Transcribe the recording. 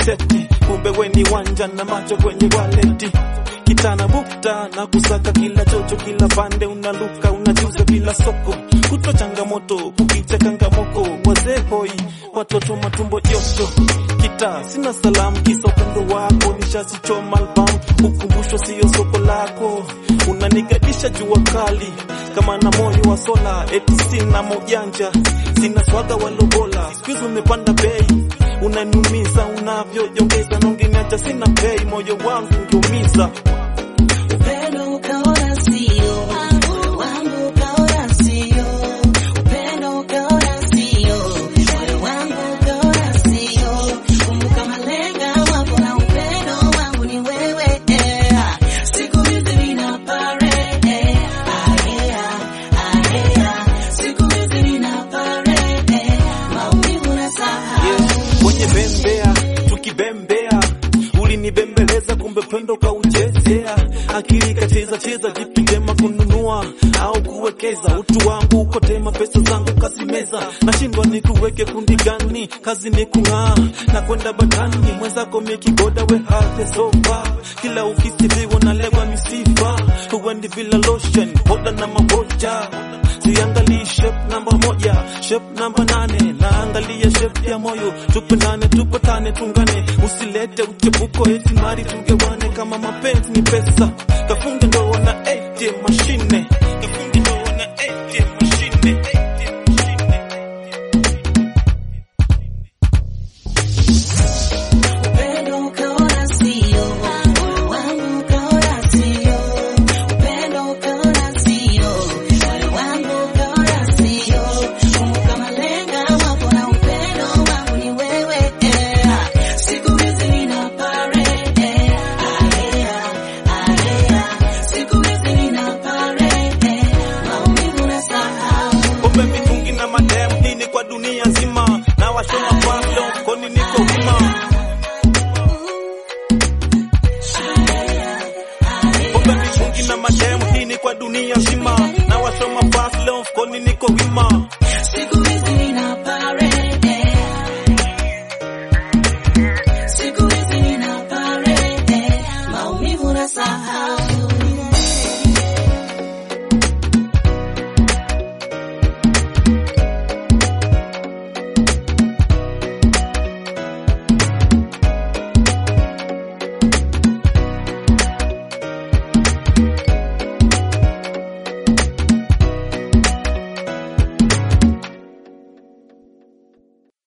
seti, kumbe we ni wanja na macho kwenye waleti kitana bukta na kusaka kila chocho, kila pande unaluka, unajuza bila soko, kutwa changamoto, kukicha kangamoko, wazee hoi, watoto matumbo joto, kita sina salamu, kisa upendo wako, nishasichoma albamu, ukumbusho sio soko lako, unanigadisha jua kali kama na moyo wa sola, eti sina mojanja, sina swaga walobola, siku umepanda bei unaniumiza unavyojongeza, nongeniacha sina bei, moyo wangu ungeumiza Upendo ukaona sio wangu, ukaona sio upendo, ukaona sio moyo wangu, ukaona sio. Kumbuka malenga wapo na upendo wangu ni wewe. eh. Siku hizi nina pare, eh, ahea, ahea. Siku hizi nina pare, eh, maumivu na sahau. kwenye bembea tukibembea, ulinibembeleza kumbe pendo kauchezea, akili kacheza cheza, jipindema kununua au kuwekeza, utu wangu ukotema, pesa zangu kazimeza, nashindwa nikuweke kundi gani? Kazi ni kung'aa na kwenda batani, mwenzako mekigoda we hate sofa, kila ukisifiwa nalewa misifa, huendi bila lotion, poda na maboja Siangalii shape namba moja, shape namba nane, naangalia shape ya moyo. Tupendane, tupatane, tungane, usilete uchepuko eti mari tugewane. Kama mapenzi ni pesa, kafunge ndoa na ATM mashine